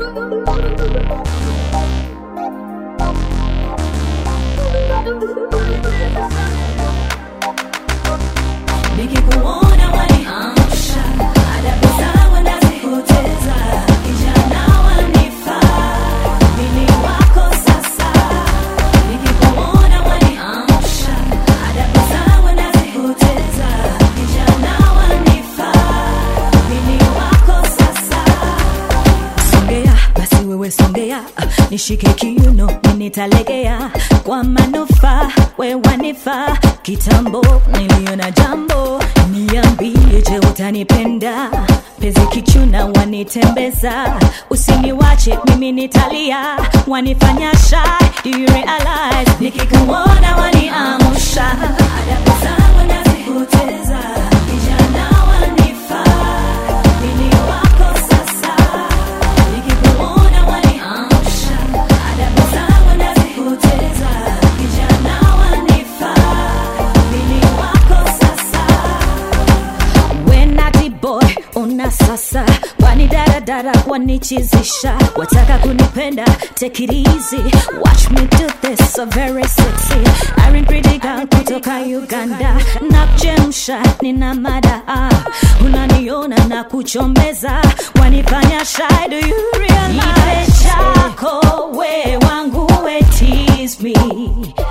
Nikikuona waniamsha, adabu zangu nazipoteza. Kijana wanifaa, mimi wako sasa. Nikikuona waniamsha, adabu zangu nazipoteza. Kijana wanifaa, mimi wako sasa. Songea basi wewe songea, nishike kiuno nitalegea kwa manufaa, we wanifaa. Kitambo niliona jambo, niambie, je, utanipenda? Pezi kichuna wanitembeza, usiniwache mimi nitalia, wanifanya shy, do you realize? Nikikuona waniamsha, adabu zangu nazipoteza, kijana wanifaa, mimi wako sasa Nikikuona waniamsha, adabu zangu nazipoteza. Kijana wanifaa, mimi wako sasa. We naughty boy, una sasa wani daradara wanichizisha, wataka kunipenda take it easy, watch me do this so very sexy. Irene pretty girl kutoka Uganda, nakuchemsha nina mada, ah. unaniona na kuchombeza, wanifanya shy, do you realize? Nipe chako we wangu we tease me